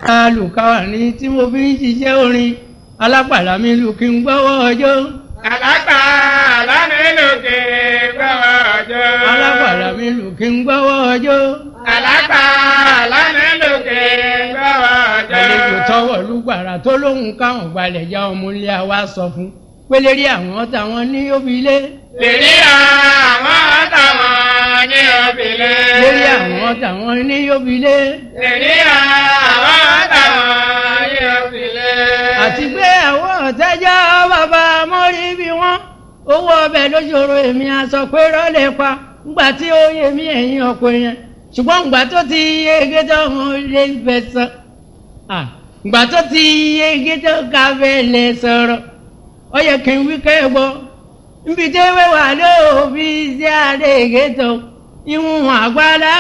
alùkáwà ní tí mo fi ń ṣiṣẹ́ orin alápàlà mi lù kí n gbọ́wọ́ ọjọ́. Àlágbà lámìlùkì gbọ́wọ́ ọjọ́. alápàlà mi lù kí n gbọ́wọ́ ọjọ́. Àlágbà lámìlùkì gbọ́wọ́ ọjọ́. àlejò tọwọ́ lùgbàrà tó lóhùn káwọn gbalẹ̀ já ọmọ ilé wa sọ fún pélérí àwọn táwọn ní òbílé. Lèrí àwọn táwọn ní òbílẹ̀. lérí àwọn táwọn ní òbílé. Lèrí àwọn táwọn ní òbílẹ̀. àti pé àwọn ọ̀tẹ́jọ́ bàbá mọ́rí bí wọ́n owó ọbẹ̀ lójoro èmi aṣọ pé rọ́lẹ̀ pa ńgbà tí ó yẹ mí ẹ̀yìn ọkọ yẹn ṣùgbọ́n ńgbà tó ti yege tó wọn lè fẹ́ sọ ńgbà tó ti yege tó ká fẹ́ lè sọ̀rọ̀ ó yẹ kí n wí kẹ́ gbọ́ nbí tẹ́wé wà lóòbí sí àdéhìgé tó ìwọ̀n àgbàlá.